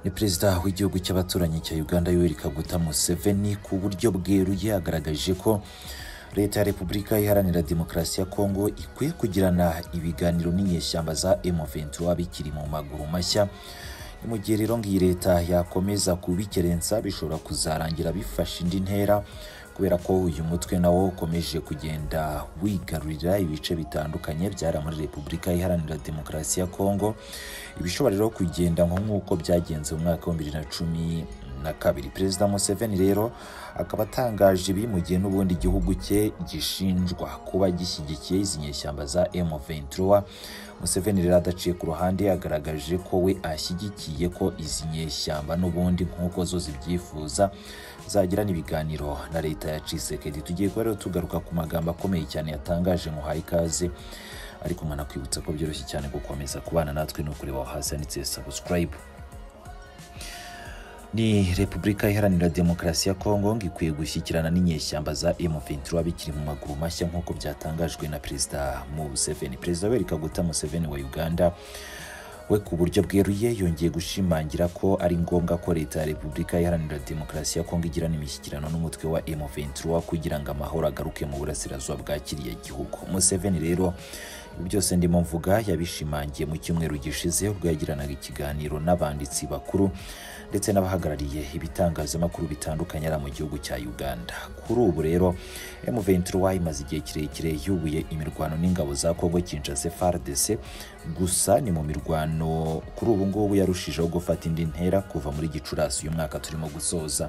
ni perezida w'igihugu cy'abaturanyi cya uganda yoweri kaguta museveni ku buryo bweruye yagaragaje ko leta ya repubulika iharanira demokarasi ya kongo ikwiye kugirana ibiganiro n'inyeshyamba za M23 bikiri mu maguru mashya mu gihe rero ngiyi leta yakomeza kubikerensa bishobora kuzarangira bifashe indi ntera kubera ko uyu mutwe nawo ukomeje kugenda wigarurira ibice bitandukanye byari muri repubulika iharanira demokarasi ya kongo ibishobora rero kugenda nk'uko byagenze mu mwaka wa bibiri na cumi na kabiri perezida museveni rero akaba atangaje ibi mu gihe n'ubundi igihugu cye gishinjwa kuba gishyigikiye izi nyeshyamba za M23 museveni rero adaciye ku ruhande yagaragaje ko we ashyigikiye ko izi nyeshyamba n'ubundi nk'uko zo zibyifuza zagirana ibiganiro na leta ya Tshisekedi tugiye kuba rero tugaruka ku magambo akomeye cyane yatangaje muhaye ikaze ariko mwanakwibutsa ko byoroshye cyane gukomeza kubana natwe ni ukureba hasi handitse subscribe ni repubulika iharanira demokarasi ya kongo ngo ikwiye gushyikirana n'inyeshyamba za M23 bikiri mu maguru mashya nk'uko byatangajwe na perezida Museveni perezida Yoweri Kaguta Museveni wa Uganda we ku buryo bweruye yongeye gushimangira ko ari ngombwa ko leta ya repubulika iharanira demokarasi ya kongo igirana imishyikirano n'umutwe wa M23 kugira ngo amahoro agaruke mu burasirazuba bwa kiriya gihugu Museveni rero byose ndimo mvuga yabishimangiye mu cyumweru gishize ubwo yagiranaga ikiganiro n'abanditsi bakuru ndetse n'abahagarariye ibitangazamakuru bitandukanye ari mu gihugu cya Uganda kuri ubu rero M23 imaze igihe kirekire yubuye imirwano n'ingabo za Kongo Kinshasa FARDC gusa ni mu mirwano kuri ubu ngubu yarushijeho gufata indi ntera kuva muri Gicurasi uyu mwaka turimo gusoza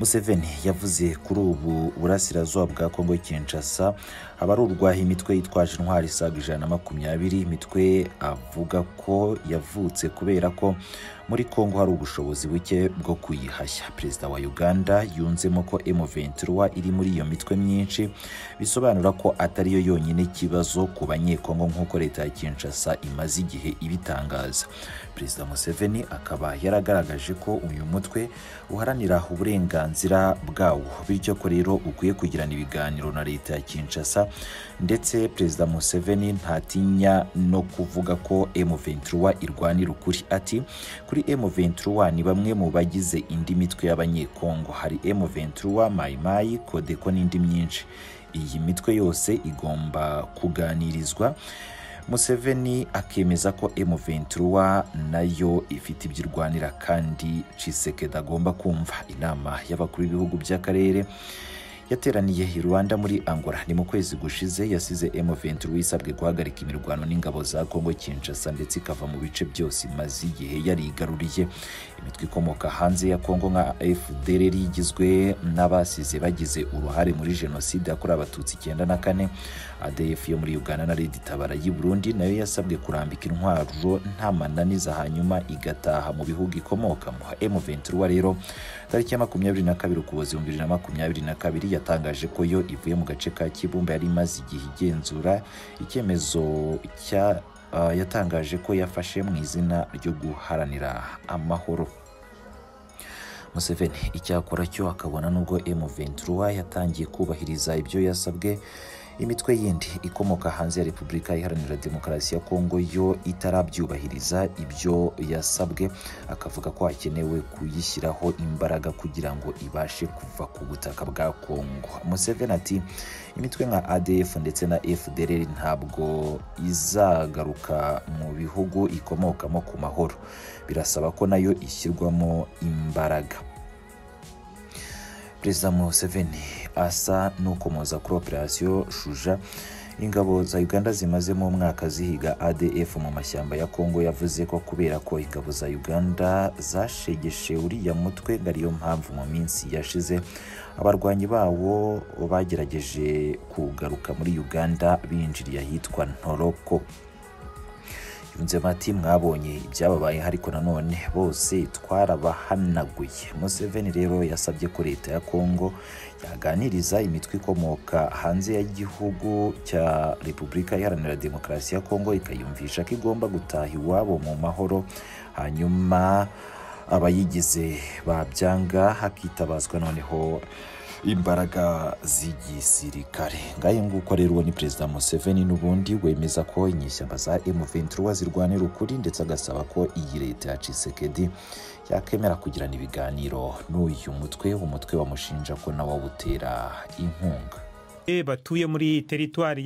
Museveni yavuze kuri ubu burasirazuba bwa Kongo Kinshasa haba ari urwaha imitwe yitwaje intwari isaga ijana na makumyabiri imitwe avuga ko yavutse kubera ko muri Kongo hari ubushobozi buke bwo kuyihashya perezida wa Uganda yunzemo ko M23 iri muri iyo mitwe myinshi bisobanura ko atariyo yonyine ikibazo ku banyekongo nk'uko leta ya Kinshasa imaze igihe ibitangaza perezida Museveni akaba yaragaragaje ko uyu mutwe uharanira uburenganzira bwawo bityo ko rero ukwiye kugirana ibiganiro na leta ya Kinshasa ndetse perezida Museveni ntatinya no kuvuga ko M23 irwanira ukuri ati kuri M23 ni bamwe mu bagize indi mitwe y'abanyekongo hari M23 Mai Mai Kodeko n'indi myinshi iyi mitwe yose igomba kuganirizwa Museveni akemeza ko M23 nayo ifite ibyirwanira kandi Tshisekedi agomba kumva inama y'abakuru b'ibihugu by'akarere yateraniye i Rwanda muri Angola ni mu kwezi gushize yasize M23 isabwe guhagarika imirwano n'ingabo za Kongo Kinshasa ndetse ikava mu bice byose imaze igihe yari igaruriye imitwe ikomoka hanze ya Kongo nka FDLR igizwe n'abasize bagize uruhare muri jenoside yakorewe abatutsi icyenda na kane ADF yo muri Uganda na Red Tabara y'i Burundi nayo yasabwe kurambika intwaro nta mananiza hanyuma igataha mu bihugu ikomokamo M23 rero tariki ya makumyabiri na kabiri ukuboza ibihumbi bibiri na makumyabiri na kabiri yatangaje ko yo ivuye mu gace ka Kibumba yari imaze igihe igenzura icyemezo cya uh, yatangaje ko yafashe mu izina ryo guharanira amahoro Museveni icyakora cyo akabona nubwo M23 yatangiye kubahiriza ibyo yasabwe imitwe yindi ikomoka hanze ya repubulika iharanira demokarasi ya kongo yo itarabyubahiriza ibyo yasabwe akavuga ko hakenewe kuyishyiraho imbaraga kugira ngo ibashe kuva ku butaka bwa kongo museveni ati imitwe nka adf ndetse na fdr ntabwo izagaruka mu bihugu ikomokamo ku mahoro birasaba ko nayo ishyirwamo imbaraga perezida museveni asa n'ukomoza kuri operasiyo shuja ingabo za uganda zimazemo umwaka zihiga adf mu mashyamba ya kongo yavuze ko kubera ko ingabo za uganda zashegeshe uriya mutwe ngo ariyo mpamvu mu minsi yashize abarwanyi bawo bagerageje kugaruka muri uganda binjiriye ahitwa ntoroko yunzemo ati mwabonye ibyababayeho ariko nanone bose twarabahanaguye museveni rero yasabye ko leta ya kongo yaganiriza imitwe ikomoka hanze y'igihugu cya repubulika iharanira demokarasi ya kongo ikayumvisha ko igomba gutaha iwabo mu mahoro hanyuma abayigize babyanga hakitabazwa noneho imbaraga z'igisirikare ngahe nguko rero uwo ni perezida museveni n'ubundi wemeza ko inyishyamba za M23 zirwanira ukuri ndetse agasaba ko iyi leta ya Tshisekedi yakemera kugirana ibiganiro n'uyu mutwe umutwe bamushinja ko nawo awutera inkunga batuye muri teritwari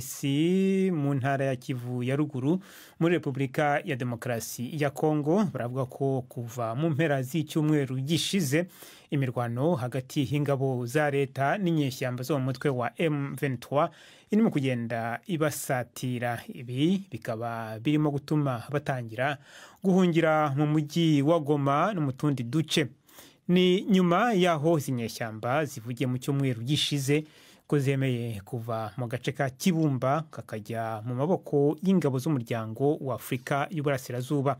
y'amasisi mu ntara ya kivu ya ruguru muri repubulika ya demokarasi ya kongo baravuga ko kuva mu mpera z'icyumweru gishize imirwano hagati y'ingabo za leta n'inyeshyamba zo mu mutwe wa m23 irimo kugenda ibasatira ibi bikaba birimo gutuma batangira guhungira mu mujyi wa goma no mu tundi duce ni nyuma y'aho izi nyeshyamba zivugiye mu cyumweru gishize ko zemeye kuva mu gace ka kibumba kakajya mu maboko y'ingabo z'umuryango wa afurika y'uburasirazuba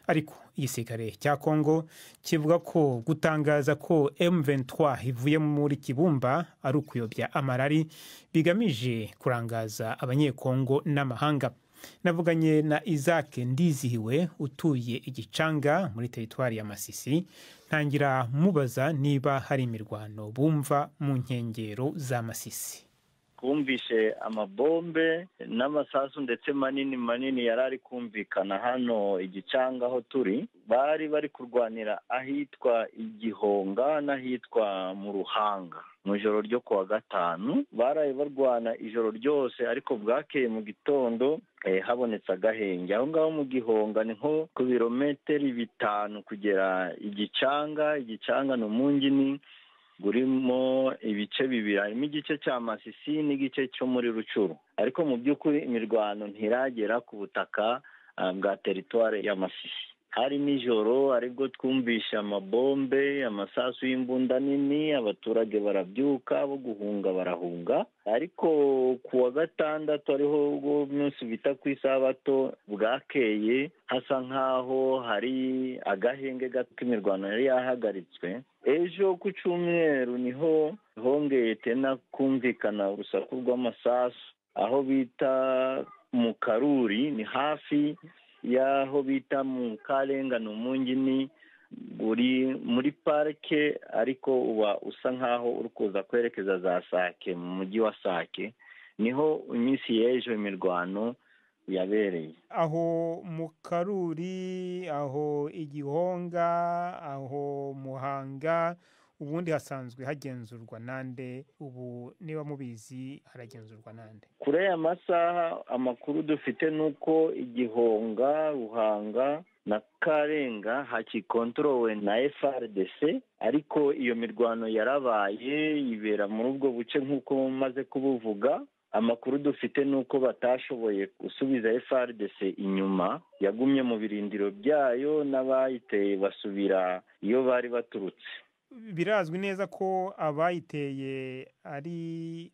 ariko igisirikare cya kongo kivuga ko gutangaza ko m23 ivuye muri kibumba ari ukuyobya amarari bigamije kurangaza abanyekongo n'amahanga navuganye na isaac ndizihiwe utuye igicanga muri teritwari ya masisi ntangira mubaza niba hari imirwano bumva mu nkengero za masisi twumvishe amabombe n'amasasu ndetse manini manini yari ari kumvikana hano igicanga aho turi bari bari kurwanira ahitwa igihonga n'ahitwa mu ruhanga mu ijoro ryo kuwa gatanu baraye barwana ijoro ryose ariko bwakeye mu gitondo habonetse agahenge aho ngaho mu gihonga ni nko ku birometero bitanu kugera igicanga igicanga ni umungini burimo ibice bibiri harimo igice cya masisi n'igice cyo muri rucuru ariko mu by'ukuri imirwano ntiragera ku butaka bwa teritwari ya masisi hari nijoro aribwo twumvishe amabombe amasasu y'imbunda nini abaturage barabyuka bo guhunga barahunga ariko ku wa gatandatu ariho ubwo munsi bita ku isabato bwakeye hasa nk'aho hari agahenge gato k'imirwano yari yahagaritswe ejo ku cyumweru niho hongeye tena kumvikana urusaku rw'amasasu aho bita mu karuri ni hafi y'aho bita mu karenga ni umungini uri muri parike ariko uba usa nk'aho uri kuza kwerekeza za sake mu mujyi wa sake niho iminsi y'ejo imirwano yabereye aho mu karuri aho igihonga aho muhanga ubundi hasanzwe hagenzurwa nande ubu niba mubizi haragenzurwa nande kure ya masaha amakuru dufite ni uko igihonga ruhanga na karenga hakikontorowe na frdc ariko iyo mirwano yarabaye ibera muri ubwo buce nk'uko maze kubuvuga amakuru dufite ni uko batashoboye gusubiza frdc inyuma yagumye mu birindiro byayo n'abayiteye basubira iyo bari baturutse birazwi neza ko abayiteye ari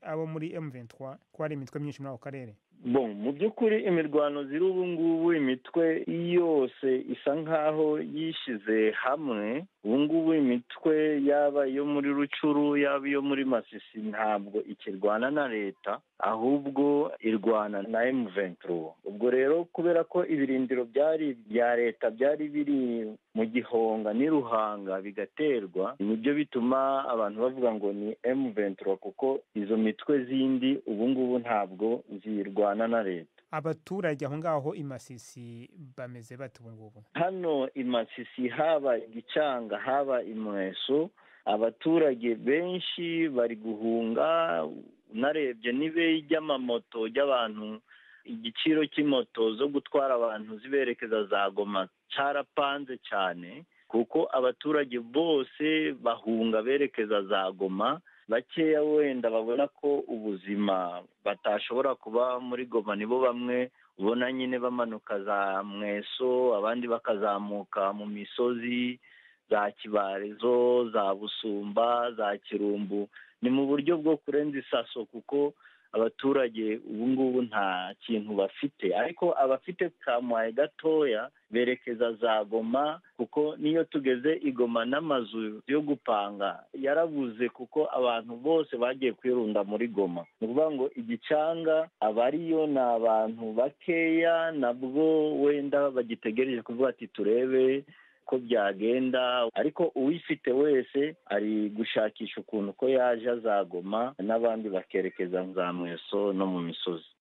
abo muri M23 ko hari imitwe myinshi muri ako karere bo mu by'ukuri imirwano ziri ubu ngubu imitwe yose isa nk'aho yishyize hamwe ubu ngubu imitwe yaba iyo muri rucuru yaba iyo muri masisi ntabwo ikirwana na leta ahubwo irwana na M23 ubwo rero kubera ko ibirindiro byari bya leta byari biri mu gihonga n'iruhanga bigaterwa nibyo bituma abantu bavuga ngo ni M23 kuko izo mitwe zindi ubu ngubu ntabwo zirwana na leta abaturage aho ngaho imasisi bameze bate ubu ngubu hano imasisi haba igicanga haba imweso abaturage benshi bari guhunga unarebye n'ibe ry'amamoto ry'abantu igiciro cy'imoto zo gutwara abantu ziberekeza za goma cyarapanze cyane kuko abaturage bose bahunga berekeza za goma bakeya wenda babona ko ubuzima batashobora kuba muri goma nibo bamwe ubona nyine bamanuka za mweso abandi bakazamuka mu misozi za kibarezo za busumba za kirumbu ni mu buryo bwo kurenza isaso kuko abaturage ubu ngubu nta kintu bafite ariko abafite kamuhaye gatoya berekeza za goma kuko niyo tugeze igoma n'amazu yo gupanga yarabuze kuko abantu bose bagiye kwirunda muri goma ni ukuvuga ngo igicanga abariyo ni abantu bakeya nabwo wenda bagitegereje kuvuga ati turebe uko byagenda ariko uwifite wese ari gushakisha ukuntu ko yaje azagoma n'abandi bakerekeza nzamweso no mu misozi